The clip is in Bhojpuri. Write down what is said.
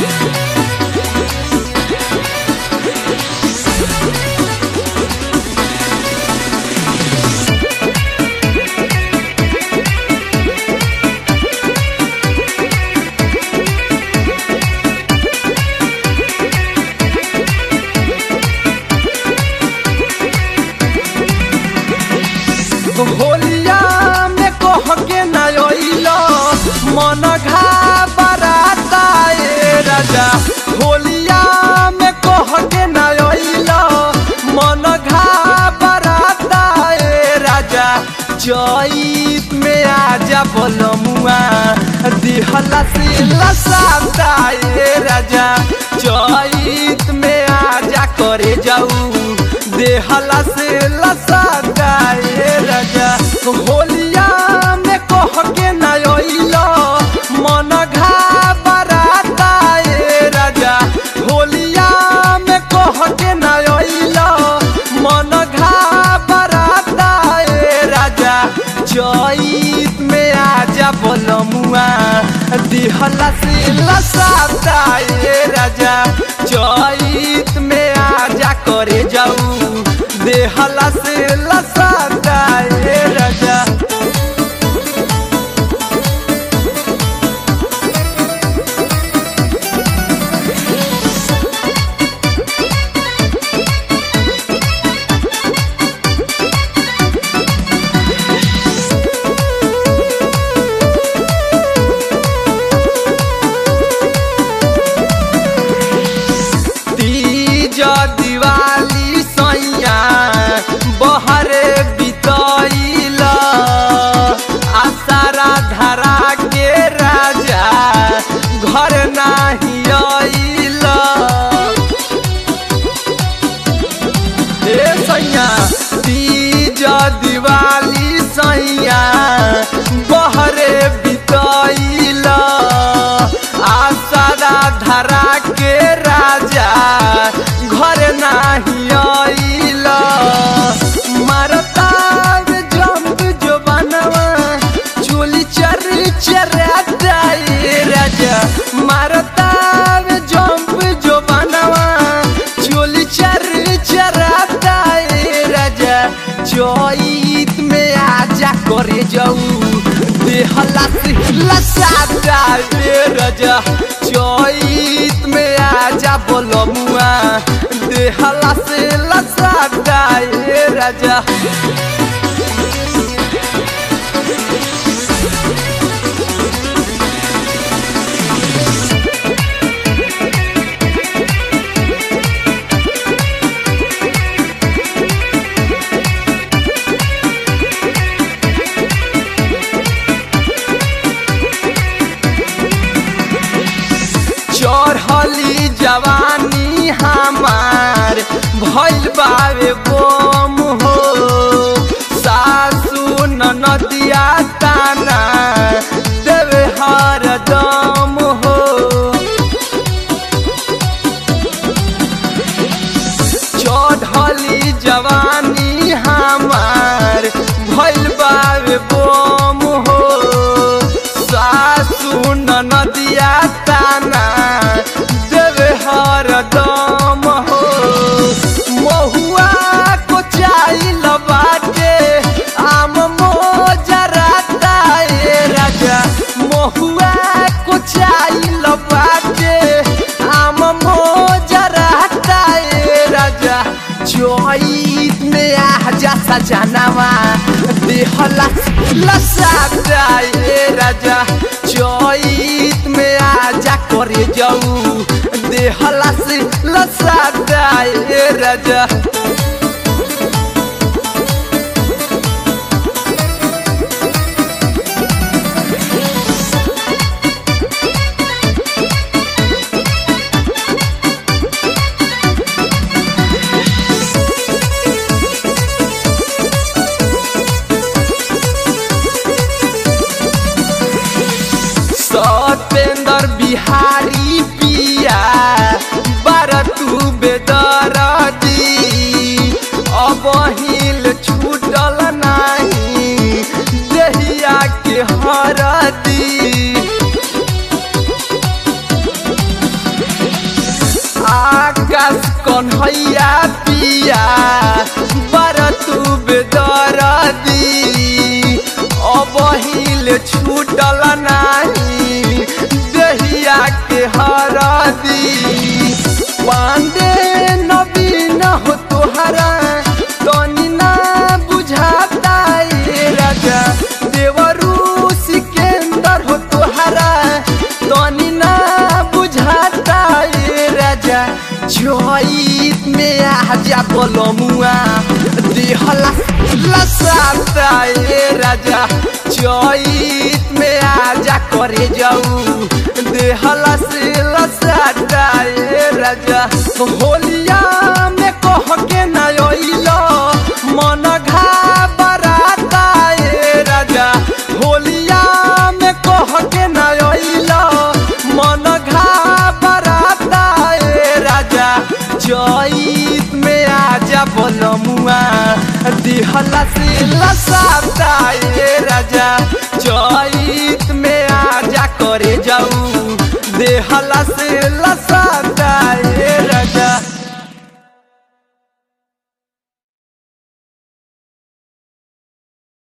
होलिया में कह के न अइलो मन घाबराता ए राजा होलिया में कह के न अइलो मन घाबराता ए राजा चैत में आजा बलमुआ दिहला से लसाता ए राजा चैत में आजा करे जाऊ देहला से लसाता ए राजा होलिया में कह के न अइलो मन घाबराता ए राजा होलिया में कह के न अइलो मन घाबराता ए राजा चैत में आजा बलमुआ दिहला से लसाता ए राजा चैत में आजा करे जाऊ देहला से लसाता ए राजा तीज दिवाली सैया बहरे बितैल आसारा धरा के राजा घर नाही अइल ए सैया तीज दिवाली सैया बहरे बितैल आसारा धरा के राजा घर नाही अइल मारता जंप जो बनवा चोली चर चराता ए राजा मारता जंप जो बनवा चोली चर चराता ए राजा चैत में आजा करे जाऊ देहला से लसाता ए राजा चैत में आजा बोलमुआ देहला से लसाता ए राजा चढ़ली जवानी हमार भइल बावे बोम हो सासू ननदिया ताना देवे हर दम हो चढ़ली जवानी हमार भइल बावे बोम हो सासू ननदिया ताना देवे हर दम हो महुआ को चाइल बाटे आम मोजराता ए राजा महुआ को चाइल बाटे आम मोजराता ए राजा चैत में आजा सजनावा देहला लसाता ए राजा चैत में आजा करे जाऊ देहला से लसाता ए राजा सत्येंद्र बिहारी पिया बारतू बेदरदी अब हिल छूटल नाही देहिया के हरदी भैया पिया बर तू बेदरदी अबहिल छूटल नाही दहिया के हरदी पांडे नवीन हो तोहरा तनी ना बुझाता ये राजा देवरू सिकंदर हो तोहरा तनी ना बुझाता ये राजा जोइत में आजा बोलमुआ देहला लसाता ये राजा जोइत में आजा करे जाऊ देहला से लसाता ये राजा होलिया में कह के ना अइलो मन घाबराता ये राजा होलिया में कह के ना अइलो मन घाबराता ये राजा जईत में आजा बोलमुआ दिहला से लसाता ये राजा जईत में आजा करे जाऊ देहला से लसा